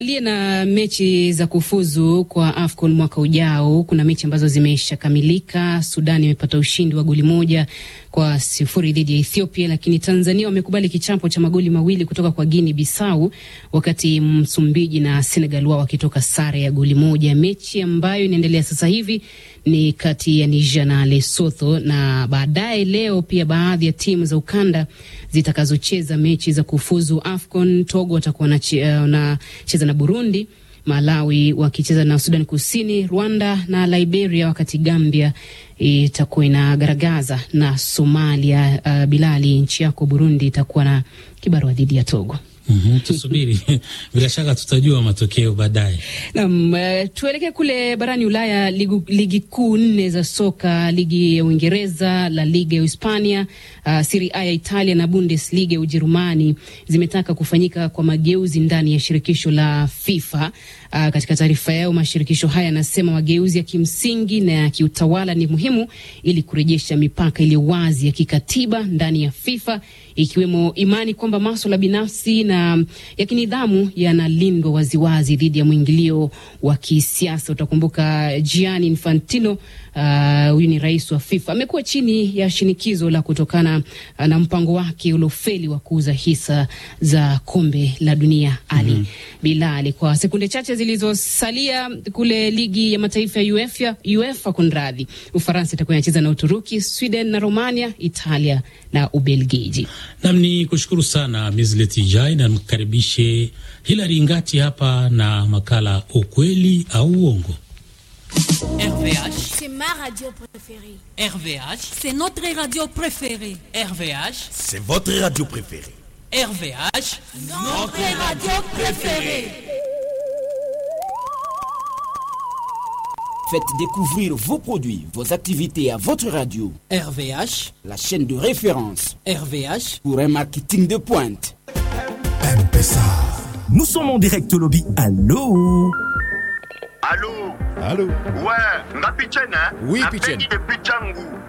Aliye na mechi za kufuzu kwa AFCON mwaka ujao, kuna mechi ambazo zimeshakamilika. Sudan imepata ushindi wa goli moja kwa sifuri dhidi ya Ethiopia, lakini Tanzania wamekubali kichapo cha magoli mawili kutoka kwa Guinea Bissau, wakati Msumbiji na Senegal wao wakitoka sare ya goli moja. Mechi ambayo inaendelea sasa hivi ni kati ya Niger na Lesotho, na baadaye leo pia baadhi ya timu za ukanda zitakazocheza mechi za kufuzu AFCON. Togo watakuwa wanacheza na Burundi, Malawi wakicheza na Sudan Kusini, Rwanda na Liberia, wakati Gambia itakuwa inagaragaza na Somalia. Uh, Bilali, nchi yako Burundi itakuwa na kibarua dhidi ya Togo. Mm -hmm, tusubiri bila shaka tutajua matokeo baadaye. Naam, uh, tuelekee kule barani Ulaya. Ligi, ligi kuu nne za soka, ligi ya Uingereza, La Liga ya Hispania, uh, Serie A ya Italia na Bundesliga ya Ujerumani zimetaka kufanyika kwa mageuzi ndani ya shirikisho la FIFA. Uh, katika taarifa yao mashirikisho haya yanasema mageuzi ya kimsingi na ya kiutawala ni muhimu ili kurejesha mipaka iliyo wazi ya kikatiba ndani ya FIFA ikiwemo imani kwamba maswala binafsi na ya kinidhamu yanalindwa waziwazi dhidi ya mwingilio wa kisiasa. Utakumbuka Gianni Infantino huyu uh, ni rais wa FIFA amekuwa chini ya shinikizo la kutokana uh, na mpango wake uliofeli wa kuuza hisa za kombe la dunia. Ali mm -hmm. Bilali, kwa sekunde chache zilizosalia kule ligi ya mataifa ya UEFA, UEFA kunradhi, Ufaransa itakuwa inacheza na Uturuki, Sweden na Romania, Italia na Ubelgiji. Nam ni kushukuru sana Mislet Jai na mkaribishe Hilari Ngati hapa na makala ukweli au uongo. RVH, c'est ma radio préférée. RVH, c'est notre radio préférée. RVH, c'est votre radio préférée. RVH, notre radio préférée. Faites découvrir vos produits, vos activités à votre radio. RVH, la chaîne de référence RVH, pour un marketing de pointe. M-Pesa. Nous sommes en direct au lobby. Allô Allô Allô Ouais, ngapi tena? Oui, Pichene. Napendi depuis changu.